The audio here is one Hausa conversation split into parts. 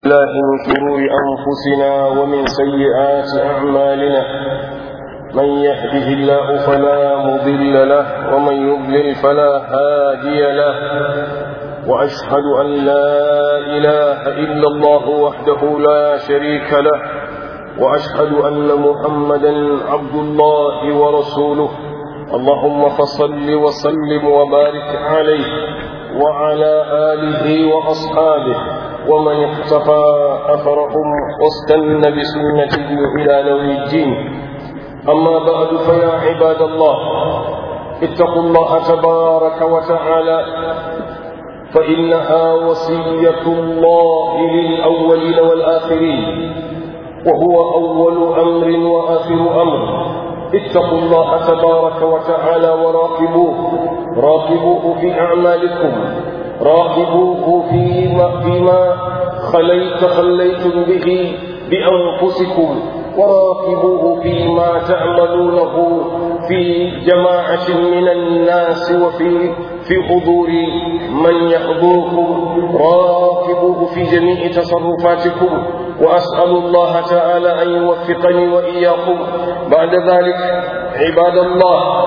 الله من شرور أنفسنا ومن سيئات أعمالنا من يهده الله فلا مضل له ومن يضلل فلا هادي له وأشهد أن لا إله إلا الله وحده لا شريك له وأشهد أن محمدا عبد الله ورسوله اللهم فصل وسلم وبارك عليه وعلى آله وأصحابه ومن اقتفى أثرهم واستنى بسنته إلى يوم الدين أما بعد فيا عباد الله اتقوا الله تبارك وتعالى فإنها وصية الله للأولين والآخرين وهو أول أمر وآخر أمر اتقوا الله تبارك وتعالى وراقبوه راقبوه في أعمالكم راقبوه فيما, فيما خليت خليتم به بأنفسكم وراقبوه فيما تعملونه في جماعة من الناس وفي في حضور من يحضركم راقبوه في جميع تصرفاتكم وأسأل الله تعالى أن يوفقني وإياكم بعد ذلك عباد الله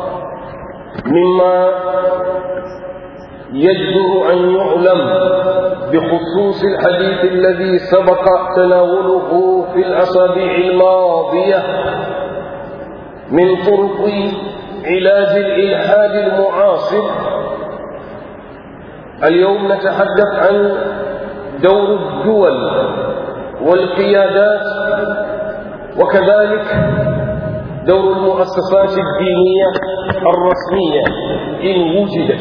مما يجدر أن يعلم بخصوص الحديث الذي سبق تناوله في الأسابيع الماضية من طرق علاج الإلحاد المعاصر اليوم نتحدث عن دور الدول والقيادات وكذلك دور المؤسسات الدينية الرسمية إن وجدت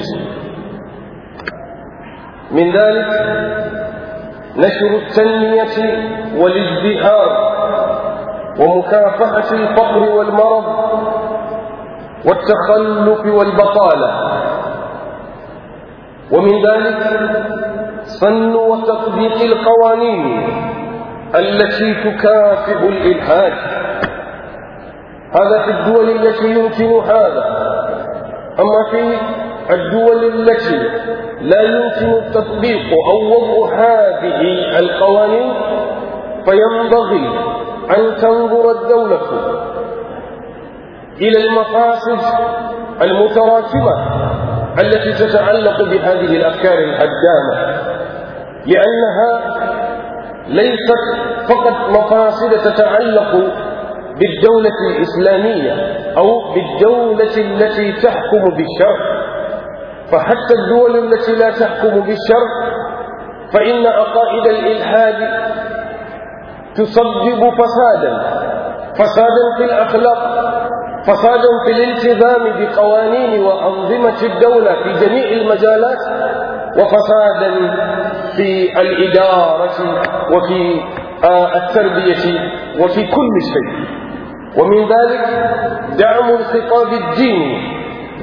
من ذلك نشر التنمية والازدهار ومكافحة الفقر والمرض والتخلف والبطالة ومن ذلك صن وتطبيق القوانين التي تكافئ الإلحاد هذا في الدول التي يمكن هذا أما في الدول التي لا يمكن التطبيق أو وضع هذه القوانين فينبغي أن تنظر الدولة إلى المفاسد المتراكمة التي تتعلق بهذه الأفكار الهدامة لأنها ليست فقط مفاسد تتعلق بالدولة الإسلامية أو بالدولة التي تحكم بالشرع فحتى الدول التي لا تحكم بالشرع فإن عقائد الإلحاد تسبب فسادا فسادا في الأخلاق فسادا في الالتزام بقوانين وأنظمة الدولة في جميع المجالات وفسادا في الإدارة وفي التربية وفي كل شيء ومن ذلك دعم الخطاب الديني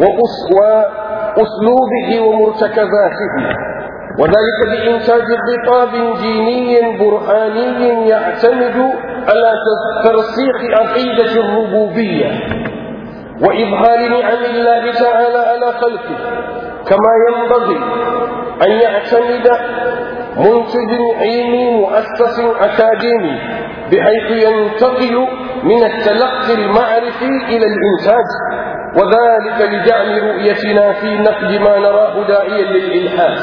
وأسلوبه ومرتكزاته وذلك بإنتاج خطاب ديني برهاني يعتمد على ترسيخ عقيدة الربوبية وإظهار نعم الله تعالى على خلقه كما ينبغي أن يعتمد منتج علمي مؤسس أكاديمي بحيث ينتقل من التلقي المعرفي إلى الإنتاج وذلك لجعل رؤيتنا في نقد ما نراه داعيا للإلحاد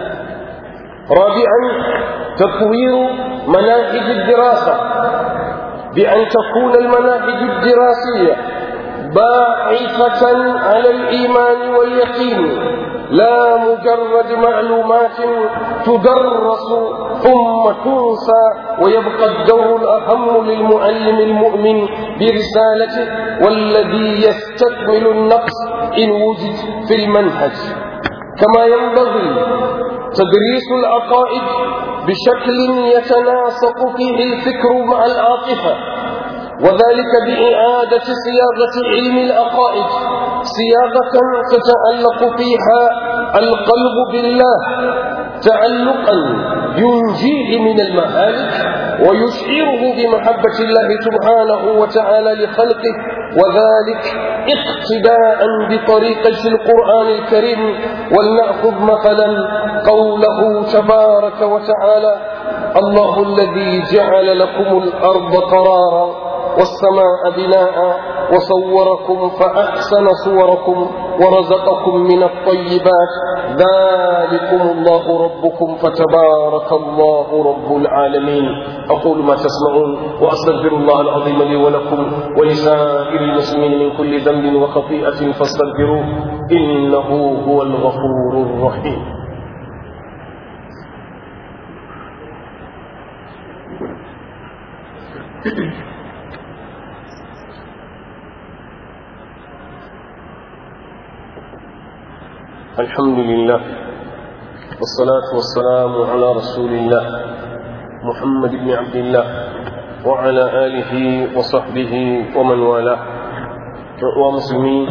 رابعا تطوير مناهج الدراسة بأن تكون المناهج الدراسية باعثة على الإيمان واليقين لا مجرد معلومات تدرس ثم تنسى ويبقى الدور الأهم للمعلم المؤمن برسالته والذي يستكمل النقص إن وجد في المنهج كما ينبغي تدريس العقائد بشكل يتناسق فيه الفكر مع العاطفة وذلك بإعادة صياغة علم العقائد صياغة تتعلق فيها القلب بالله تعلقا ينجيه من المهالك ويشعره بمحبة الله سبحانه وتعالى لخلقه وذلك اقتداء بطريقة القرآن الكريم ولنأخذ مثلا قوله تبارك وتعالى الله الذي جعل لكم الأرض قرارا والسماء بناء وصوركم فأحسن صوركم ورزقكم من الطيبات ذلكم الله ربكم فتبارك الله رب العالمين أقول ما تسمعون وأستغفر الله العظيم لي ولكم ولسائر المسلمين من كل ذنب وخطيئة فاستغفروه إنه هو الغفور الرحيم الحمد لله والصلاة والسلام على رسول الله محمد بن عبد الله وعلى آله وصحبه ومن والاه ومسلمين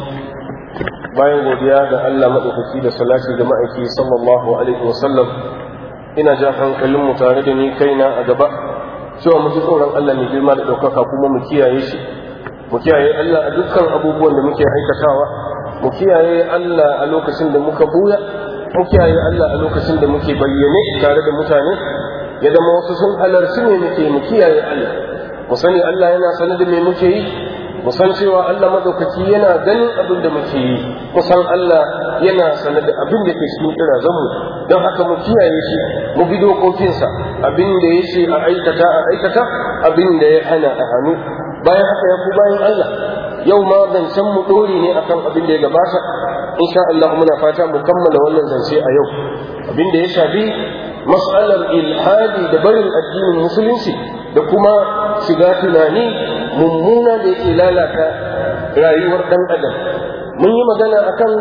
bayan godiya ga Allah maɗaukaki da salati ga ma'aiki sallallahu alaihi wasallam ina ja hankalinmu tare da ni kaina a gaba cewa mu ji tsoron Allah mai girma da ɗaukaka kuma mu kiyaye shi mu kiyaye Allah a dukkan abubuwan da muke aikatawa mu kiyaye Allah a lokacin da muka buya mu kiyaye Allah a lokacin da muke bayyane tare da mutane ya zama wasu sun halarci me muke mu kiyaye Allah mu sani Allah yana sanar da me muke yi mu san cewa Allah madaukaki yana ganin abin da muke yi mu san Allah yana sanar da abin da ke cikin kirazanmu don haka mu kiyaye shi mu bi dokokinsa abin da ya ce a aikata a aikata abin da ya hana a hannu bayan haka ya ku bayan Allah yau ma zancen mu dori ne akan abin da ya gabata insha Allah muna fata mu kammala wannan zance a yau abin da ya shafi mas'alar ilhadi da barin addinin musulunci da kuma shiga tunani mummuna da yake lalata rayuwar dan adam mun yi magana akan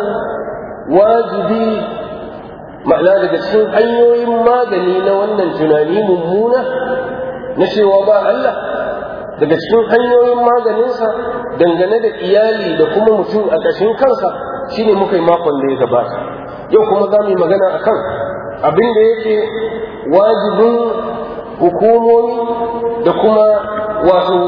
wajibi ma'ana daga cikin hanyoyin magani na wannan tunani mummuna na cewa ba Allah daga cikin hanyoyin maganinsa dangane da iyali da kuma mutum a ƙashin kansa shine muka yi makon da ya gabata yau kuma za mu yi magana a kan abin da yake wajibin hukumomi da kuma wato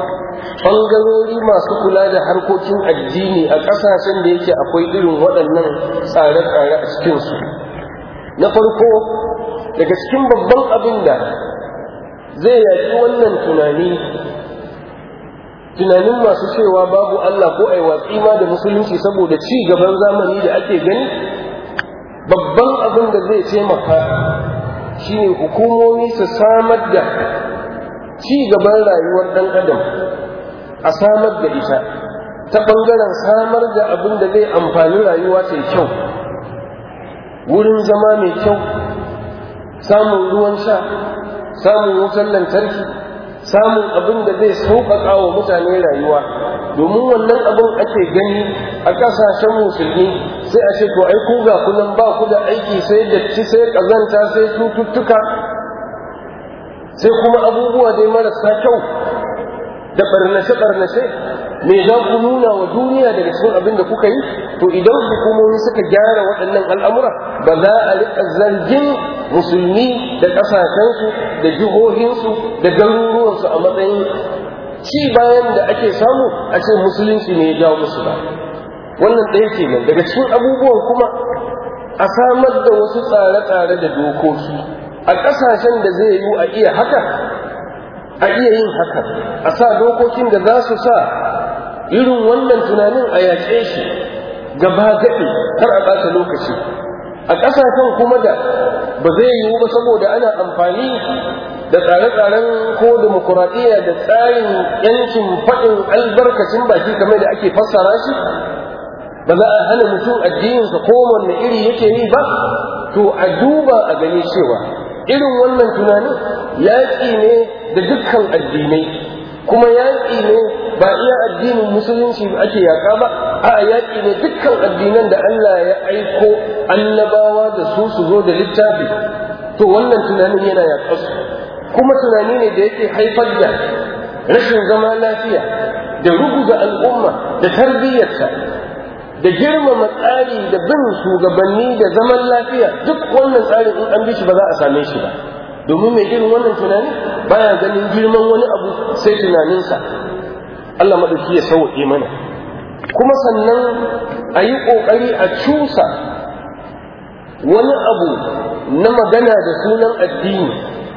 ɓangarori masu kula da harkokin addini a ƙasashen da yake akwai irin waɗannan tsare-tsare a cikinsu na farko daga cikin babban abin da zai yaƙi wannan tunani tunanin masu cewa babu Allah ko ai watsi ma da musulunci saboda ci gaban zamani da ake gani babban abin da zai taimaka shine hukumomi su samar da ci gaban rayuwar ɗan adam a samar da ita ta ɓangaren samar da abin da zai amfani rayuwa ta kyau wurin zama mai kyau samun ruwan sha samun wutar lantarki samun abin da zai sauƙaƙa wa mutane rayuwa domin wannan abin ake gani a ƙasashen musulmi sai a ce to ai ku ga kunan ba ku da aiki sai datti sai ƙazanta sai cututtuka sai kuma abubuwa dai marasa kyau da ɓarnace-ɓarnace me za ku nuna wa duniya daga cikin abin da kuka yi to idan hukumomi suka gyara waɗannan al'amura ba za a riƙa zargin musulmi da ƙasashensu da jihohinsu da garuruwansu a matsayin ci bayan da ake samu a ce musulunci ne ya jawo musu ba wannan ɗaya kenan daga cikin abubuwan kuma a samar da wasu tsare-tsare da dokoki a ƙasashen da zai yi a iya haka a iya yin haka a sa dokokin da za su sa irin wannan tunanin a yaƙe shi gaba gaɗi kar a ɓata lokaci a ƙasashen kuma da ba zai yiwu ba saboda ana amfani da tsare-tsaren ko demokuraɗiyya da tsarin yancin faɗin albarkacin baki kamar da ake fassara shi ba za a hana mutum addininsa ko wanne iri yake yi ba to a duba a gani cewa irin wannan tunanin yaƙi ne da dukkan addinai kuma yaƙi ne ba iya addinin musulunci ake yaƙa ba a yaƙi ne dukkan addinan da Allah ya aiko annabawa da su su zo da littafi to wannan tunanin yana yaƙa su kuma tunani ne da yake haifar da rashin zama lafiya da ruguza al'umma da tarbiyyarta da girmama tsari da bin shugabanni da zaman lafiya duk wannan tsarin in an bi shi ba za a same shi ba domin mai irin wannan tunani baya ganin girman wani abu sai tunaninsa Allah maɗauki ya sauƙi mana kuma sannan a yi ƙoƙari a cusa wani abu na magana da sunan addini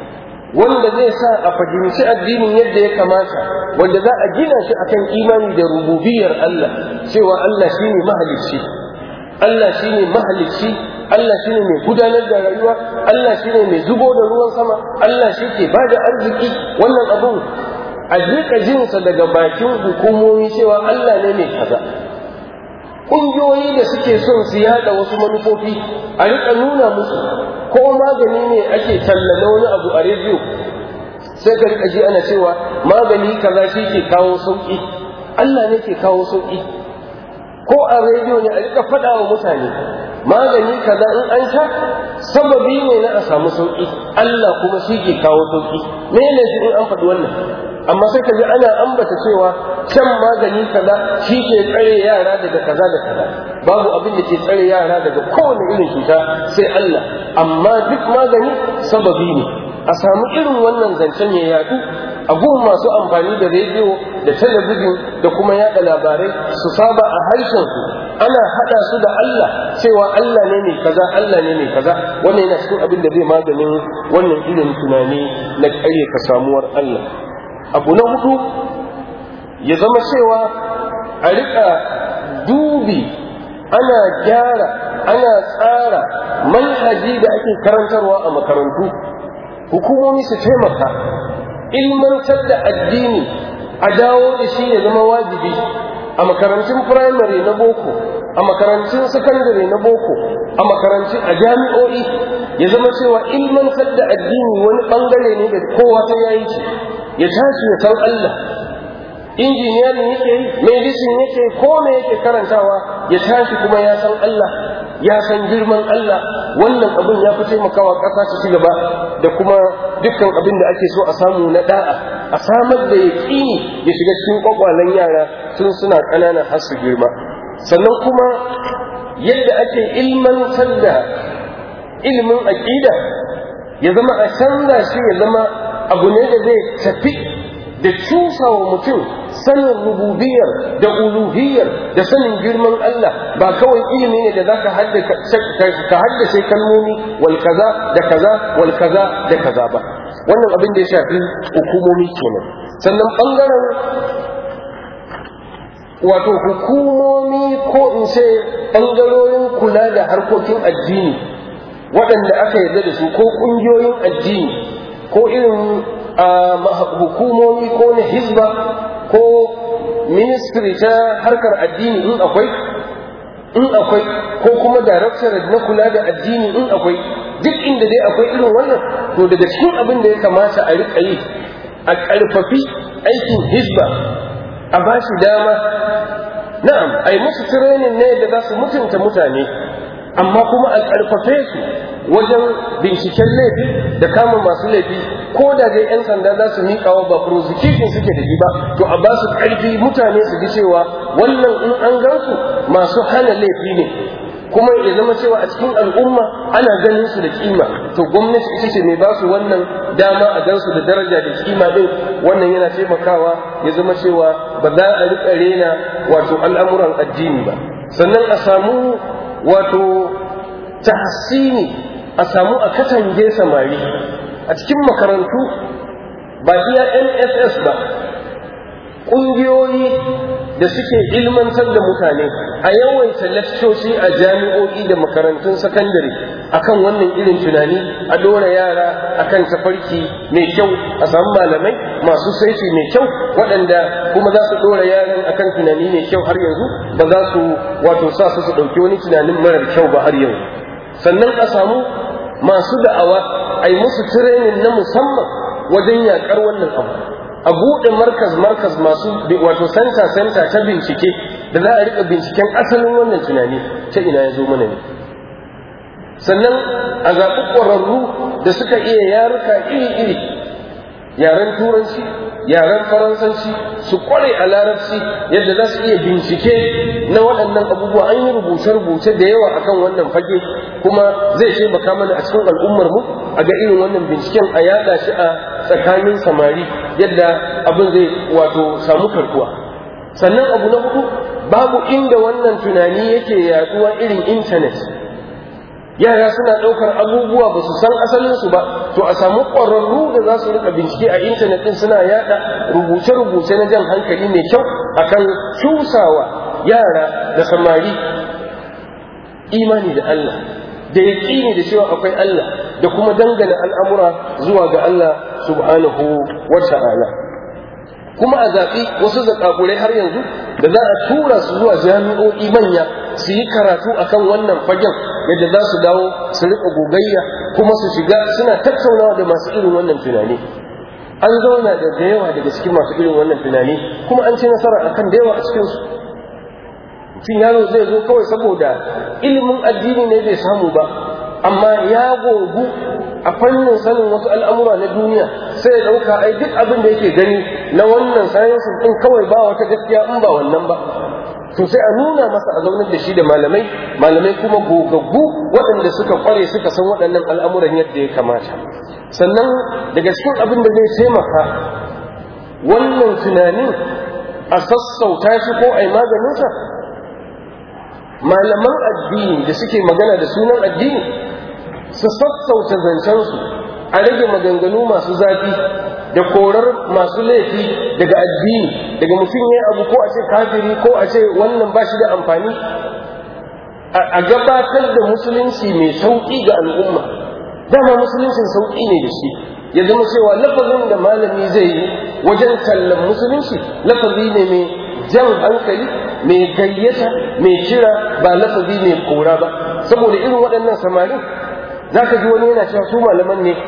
wanda zai sa a fahimci addinin yadda ya kamata wanda za a gina shi akan imani da rububiyar Allah cewa Allah shine mahalicci Allah shine mahalicci Allah shine mai gudanar da rayuwa Allah shine mai zubo da ruwan sama Allah shi ke bada arziki wannan abun a jika jinsa daga bakin hukumomi cewa Allah ne mai kaza ƙungiyoyi da suke son su yada wasu manufofi a riƙa nuna musu ko magani ne ake tallana wani abu a rediyo sai ka riƙa ji ana cewa magani kaza shi ke kawo sauƙi Allah ne ke kawo sauƙi ko a rediyo ne a riƙa faɗa wa mutane magani kaza in an sha sababi ne na a samu sauƙi Allah kuma shi ke kawo sauƙi me ne shi in an faɗi wannan amma sai ka ji ana ambata cewa shan magani kaza shi ke tsare yara daga kaza da kaza babu abin da ke tsare yara daga kowane irin cuta sai Allah amma duk magani sababi ne a samu irin wannan zancen ya yadu a gun masu amfani da rediyo da talabijin da kuma yada labarai su saba a harshen su ana hada su da Allah cewa Allah ne mai kaza Allah ne mai kaza wannan yana cikin abin da zai maganin wannan irin tunani na kare ka samuwar Allah abu na hudu ya zama cewa a rika dubi ana gyara ana tsara manhaji da ake karantarwa a makarantu hukumomi su taimaka ilmantar da addini a dawo da shi ya zama wajibi a makarantun firamare na boko a makarantun sakandare na boko a makarantun a jami'o'i ya zama cewa ilmantar da addini wani bangare ne da kowa ta yayi shi ya tashi ya san Allah injiniyarin yake yi medicine yake yi ko me yake karantawa ya tashi kuma ya san Allah ya san girman Allah wannan abin ya fi taimakawa ƙasa su ci gaba da kuma dukkan abin da ake so a samu na da'a a samar da yaƙini ya shiga cikin ƙwaƙwalen yara tun suna ƙananan har su girma sannan kuma yadda ake ilmantar da ilimin aƙida ya zama a canza shi ya zama abu ne da zai tafi da cusa wa mutum sanin rububiyar da uluhiyar da sanin girman Allah ba kawai ilimi ne da za ka haddace kalmomi wal kaza da kaza wal kaza da kaza ba wannan abin da ya shafi hukumomi kenan sannan bangaren wato hukumomi ko in ce bangarorin kula da harkokin addini waɗanda aka yarda da su ko ƙungiyoyin addini ko irin hukumomi ko na hizba ko ministry ta harkar addini in akwai in akwai ko kuma directorate na kula da addini in akwai duk inda dai akwai irin wannan to daga cikin abin da ya kamata a riƙa yi a ƙarfafi aikin hizba a ba shi dama na'am a yi musu training ne da za su mutunta mutane amma kuma a ƙarfafe su wajen binciken laifi da kama masu laifi ko da dai 'yan sanda za su miƙa wa ba prosecution suke da shi ba to a ba su ƙarfi mutane su ji cewa wannan in an gansu masu hana laifi ne kuma ya zama cewa a cikin al'umma ana ganin su da kima to gwamnati ita ce mai ba su wannan dama a gansu da daraja da kima din wannan yana taimakawa ya zama cewa ba za a riƙa rena wato al'amuran addini ba sannan a samu wato tahsini a samu a katange samari a cikin makarantu ba iya nss ba ƙungiyoyi da suke ilmantar da mutane a yawaita lakcoci a jami'o'i da makarantun sakandare akan wannan irin tunani a dora yara akan tafarki mai kyau a samu malamai masu saiti mai kyau waɗanda kuma za su dora yaran akan tunani mai kyau har yanzu ba za su wato sa su su ɗauki wani tunanin marar kyau ba har yanzu sannan a samu masu da'awa a yi musu tirenin na musamman wajen yaƙar wannan abu a buɗe markaz markaz masu wato santa santa ta bincike da za a riƙa binciken asalin wannan tunani ta ina ya zo mana ne sannan a zaɓi ƙwararru da suka iya yaruka iri-iri yaren turanci yaren faransanci su ƙware a larabci yadda za su iya bincike na waɗannan abubuwa an yi rubuce-rubuce da yawa akan wannan fage kuma zai taimaka mana a cikin al'ummar mu a ga irin wannan binciken a yaɗa shi a tsakanin samari yadda abin zai wato samu karkuwa sannan abu na hudu babu inda wannan tunani yake yaduwa irin intanet yara suna ɗaukar abubuwa ba su san asalinsu ba to a samu ƙwararru da za su rika bincike a intanet ɗin suna yaɗa rubuce-rubuce na jan hankali mai kyau akan cusawa yara da samari imani da Allah da yaƙini da cewa akwai Allah da kuma dangana al'amura zuwa ga Allah subhanahu wa ta'ala kuma a zaɓi wasu zaƙaƙurai har yanzu da za a tura su zuwa jami'o'i manya su yi karatu akan wannan fagen yadda za su dawo su riƙa gogayya kuma su shiga suna tattaunawa da masu irin wannan tunani an zauna da da yawa daga cikin masu irin wannan tunani kuma an ci nasara akan da yawa a cikinsu mutum yaro zai zo kawai saboda ilimin addini ne bai samu ba amma ya gogu a fannin sanin wasu al'amura na duniya sai ya ɗauka ai duk abin da yake gani na wannan sayansin ɗin kawai ba wata gaskiya in ba wannan ba to sai a nuna masa a zaunar da shi da malamai malamai kuma gogaggu waɗanda suka ƙware suka san waɗannan al'amuran yadda ya kamata sannan daga cikin abin da zai taimaka wannan tunanin a sassauta shi ko a yi maganinsa malaman addini da suke magana da sunan addini su sassauta zancensu a rage maganganu masu zafi da korar masu laifi daga addini daga mutum ya abu ko a ce kafiri ko a ce wannan ba shi da amfani a gabatar da musulunci mai sauƙi ga al'umma dama musuluncin sauƙi ne da shi ya zama cewa lafazin da malami zai yi wajen tallan musulunci lafazi ne mai jan hankali mai gayyata mai kira ba lafazi mai kora ba saboda irin waɗannan samarin za ka ji wani yana cewa su malaman ne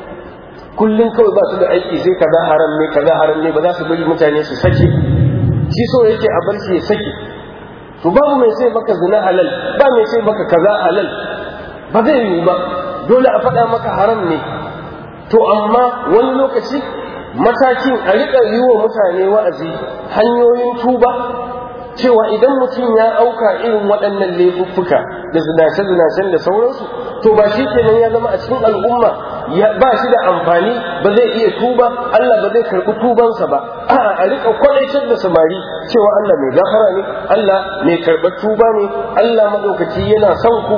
kullum kawai ba su da aiki sai kaza haram ne kaza haram ne ba za su bari mutane su sake shi so yake a bar shi ya sake to babu mai sai maka zina halal ba mai sai maka kaza halal ba zai yi ba dole a faɗa maka haram ne to amma wani lokaci matakin a riƙa yi wa mutane wa'azi hanyoyin tuba cewa idan mutum ya auka irin waɗannan laifuffuka da zinace-zinacen da sauransu to ba shi kenan ya zama a cikin al'umma ba shi da amfani ba zai iya tuba Allah ba zai karɓi tubansa ba a'a a riƙa kwaɗaitar da samari cewa Allah mai gafara ne Allah mai karɓar tuba ne Allah maɗaukaci yana son ku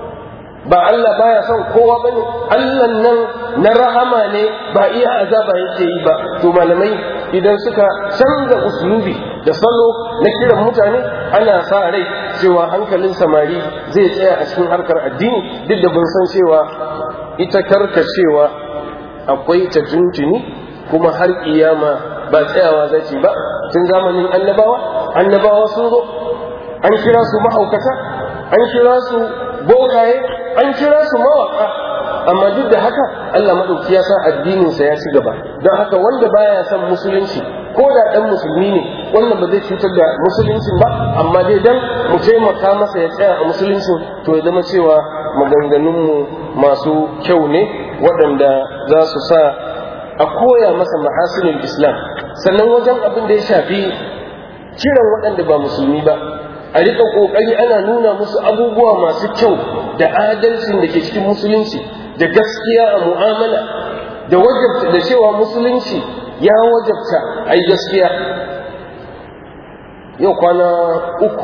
ba Allah baya son kowa bane Allah nan na rahama ne ba iya azaba yake yi ba to malamai idan suka canza uslubi da salo na kiran mutane ana sa rai cewa hankalin samari zai tsaya a cikin harkar addini duk da bin san cewa ita karkacewa akwai ta tuntuni kuma har kiyama ba tsayawa zace ba tun zamanin annabawa annabawa sun zo an kira su mahaukata an kira su bokaye an kira su mawaka amma duk da haka Allah madauki ya sa addininsa ya ci gaba don haka wanda baya son musulunci ko da dan musulmi ne wannan ba zai cutar da musuluncin ba amma dai dan mu taimaka masa ya tsaya a musuluncin to ya zama cewa maganganunmu masu kyau ne waɗanda za su sa a koya masa mahasinin islam sannan wajen abin da ya shafi kiran waɗanda ba musulmi ba a riƙa ƙoƙari ana nuna musu abubuwa masu kyau da adalcin da ke cikin musulunci da gaskiya a mu'amala da wajabta da cewa musulunci ya wajabta a yi gaskiya yau kwana uku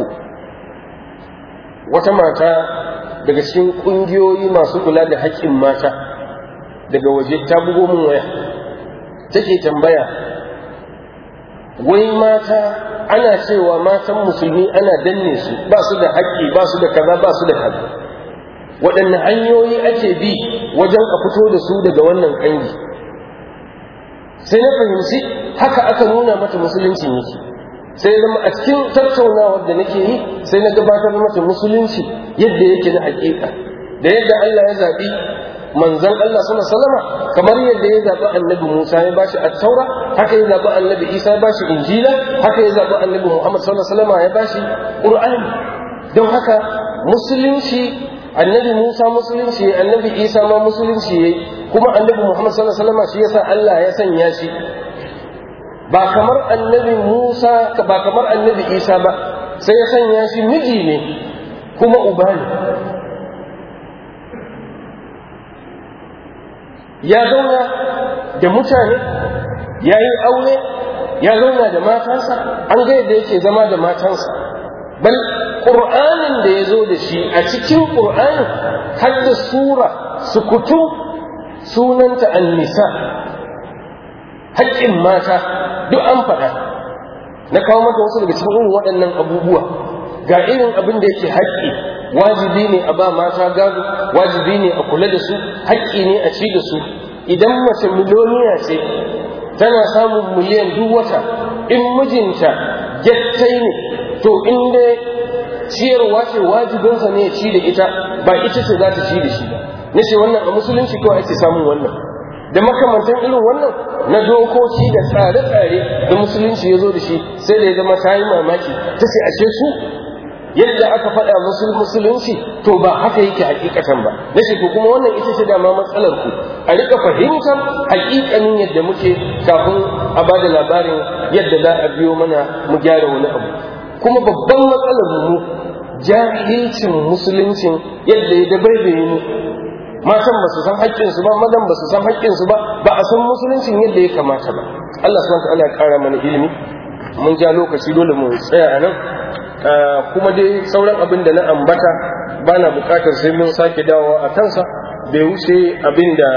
wata mata daga cikin ƙungiyoyi masu kula da haƙƙin mata daga waje ta bugo min waya take tambaya wai mata ana cewa matan musulmi ana danne su ba su da haƙƙi ba su da kaza ba su da kaza waɗanne hanyoyi ake bi wajen a fito da su daga wannan ƙangi sai na fahimci haka aka nuna mata musuluncin yake sai zama a cikin tattaunawar da nake yi sai na gabatar mata musulunci yadda yake na haƙiƙa da yadda Allah ya zaɓi manzon Allah sallallahu alaihi wasallam kamar yadda ya zaɓi annabi Musa ya bashi at-taura haka ya zaɓi annabi Isa ya bashi injila haka ya zaɓi annabi Muhammad sallallahu alaihi wasallam ya bashi qur'ani don haka musulunci annabi Musa musulunci annabi Isa ma musulunci yayi kuma annabi Muhammad sallallahu alaihi wasallam shi yasa Allah ya sanya shi ba kamar annabi Musa ba kamar annabi Isa ba sai ya sanya shi miji ne kuma uba ne ya zauna da mutane ya yi aure ya zauna da matansa an ga yadda yake zama da matansa bal ƙur'anin da ya zo da shi a cikin ƙur'anin har da sura sukutu sunanta annisa haƙƙin mata duk an faɗa na kawo maka wasu daga cikin irin waɗannan abubuwa ga irin abin da yake haƙƙi wajibi ne a ba mata gado wajibi ne a kula da su haƙƙi ne a ci da su idan mace miliyoniya ce tana samun miliyan duk wata in mijinta gyattai ne to in dai ciyarwa ce wajibinsa ne ya ci da ita ba ita ce za ta ci da shi ba na ce wannan a musulunci kawai ake samun wannan da makamantan irin wannan na dokoki da tsare-tsare da musulunci ya zo da shi sai da ya zama ta yi mamaki ta ce ashe su yadda aka faɗa musul musulunci to ba haka yake hakikatan ba na ce ko kuma wannan ita ce dama matsalar ku a rika fahimtar hakikanin yadda muke kafin a ba da labarin yadda za a biyo mana mu gyara wani abu kuma babban matsalar mu jahilcin musuluncin yadda ya dabaibaye mu matan ba su san haƙƙinsu ba mazan ba su san haƙƙinsu ba ba a san musuluncin yadda ya kamata ba Allah subhanahu wa ta'ala ya ƙara mana ilimi mun ja lokaci dole mu tsaya a nan kuma dai sauran abin da na ambata ba na bukatar sai mun sake dawowa a kansa bai wuce abin da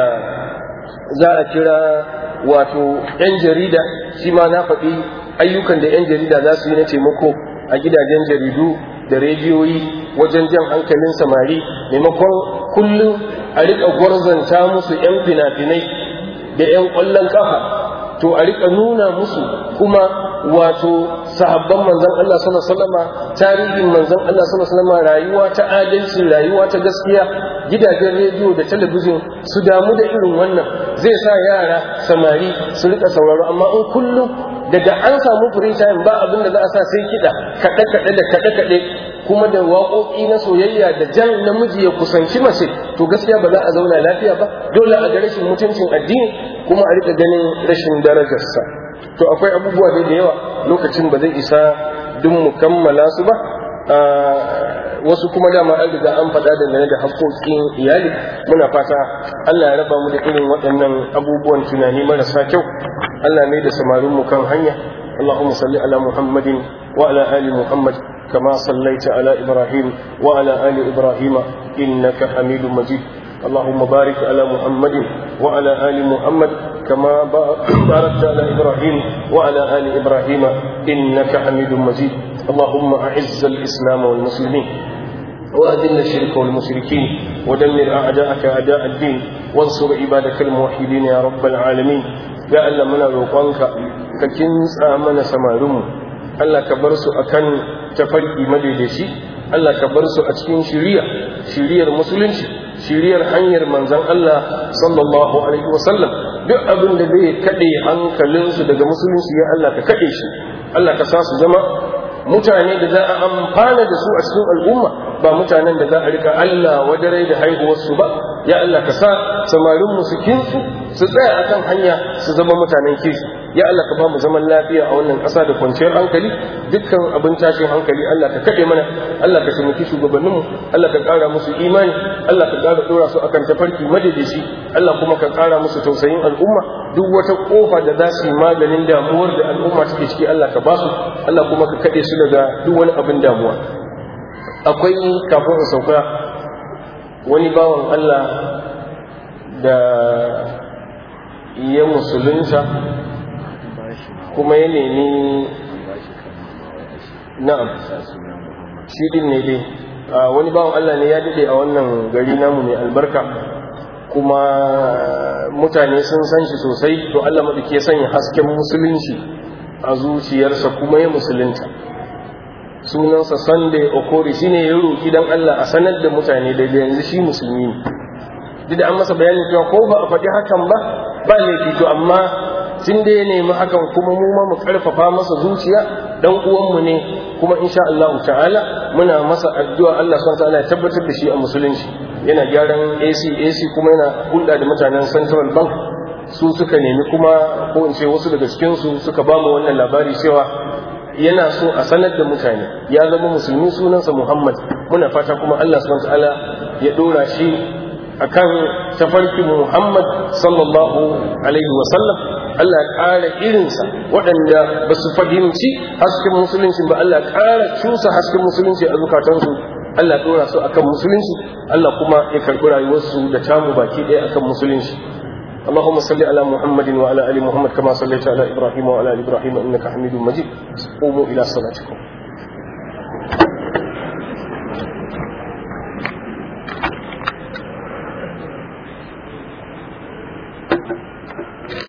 za a kira wato 'yan jarida shi ma na faɗi ayyukan da 'yan jarida za su yi na taimako a gidajen jaridu da rediyoyi wajen jan hankalin samari maimakon kullum a riƙa gwarzanta musu 'yan fina-finai da 'yan ƙwallon ƙafa to a riƙa nuna musu kuma wato sahabban manzon Allah sallallahu alaihi wasallam tarihin manzon Allah sallallahu alaihi wasallam rayuwa ta adalci rayuwa ta gaskiya gidajen rediyo da talabijin su damu da irin wannan zai sa yara samari su rika sauraro amma in kullum daga an samu free time ba abin da za a sa sai kiɗa kaɗe kaɗe da kaɗe kaɗe kuma da waƙoƙi na soyayya da jan namiji ya kusanci mace to gaskiya ba za a zauna lafiya ba dole a ga rashin mutuncin addini kuma a rika ganin rashin darajarsa to akwai abubuwa dai da yawa lokacin ba zai isa duk mu kammala su ba wasu kuma dama an riga an faɗa dangane da haƙoƙin iyali muna fata Allah ya raba mu da irin waɗannan abubuwan tunani marasa kyau Allah mai da samarin mu kan hanya اللهم صل على محمد وعلى آل محمد كما صليت على إبراهيم وعلى آل إبراهيم إنك حميد مجيد اللهم بارك على محمد وعلى آل محمد كما باركت على إبراهيم وعلى آل إبراهيم إنك حميد مجيد اللهم أعز الإسلام والمسلمين وأذل الشرك والمشركين ودمر أعداءك أعداء الدين وانصر عبادك الموحدين يا رب العالمين يا ألا من روقانك ككنس آمن سمارم ألا كبرس أكن تفرقي مددشي ألا كبرس أتكين شريع شريع المسلمين shiriyar hanyar manzan Allah sallallahu alaihi wasallam duk abin da zai kaɗe hankalinsu daga musulunci ya Allah ka kaɗe shi Allah ka sa su zama mutane da za a amfana da su a cikin al'umma ba mutanen da za a rika Allah wadarai da haihuwarsu ba ya Allah ka sa samarin mu su kinsu su tsaya akan hanya su zama mutanen kirki ya Allah ka ba mu zaman lafiya a wannan ƙasa da kwanciyar hankali dukkan abin tashin hankali Allah ka kaɗe mana Allah ka taimaki shugabanninmu Allah ka ƙara musu imani Allah ka ƙara ɗora su akan tafarki madadashi Allah kuma ka ƙara musu tausayin al'umma duk wata ƙofa da za su yi maganin damuwar da al'umma suke ciki Allah ka ba su Allah kuma ka kaɗe su daga duk wani abin damuwa akwai kafin in sauka wani bawan Allah da ya musulunta kuma ya nemi na'am shi din ne dai wani bawan Allah ne ya dade a wannan gari namu mai albarka kuma mutane sun san shi sosai to Allah maɗauki ya sanya hasken musulunci a zuciyarsa kuma ya musulunta sunansa Sunday Okori shine ya roki dan Allah a sanar da mutane da yanzu shi musulmi ne duk da an masa bayanin cewa ko ba a faɗi hakan ba ba laifi to amma tun da ya nemi hakan kuma mu ma mu karfafa masa zuciya dan uwanmu ne kuma insha Allah ta'ala muna masa addu'a Allah subhanahu ta'ala ya tabbatar da shi a musulunci yana gyaran AC AC kuma yana hulɗa da mutanen Central Bank su suka nemi kuma ko in ce wasu daga cikin su suka ba mu wannan labari cewa yana so a sanar da mutane ya zama musulmi sunansa Muhammad muna fata kuma Allah subhanahu ta'ala ya dora shi akan tafarkin Muhammad sallallahu alaihi wa sallam Allah ya ƙara irinsa waɗanda ba su fahimci hasken musulunci ba Allah ya ƙara cusa hasken musulunci a zukatansu Allah ya dora su akan musulunci Allah kuma ya karɓi rayuwarsu da tamu baki ɗaya akan musulunci اللهم صل على محمد وعلى ال محمد كما صليت على ابراهيم وعلى ال ابراهيم انك حميد مجيد قوموا الى صلاتكم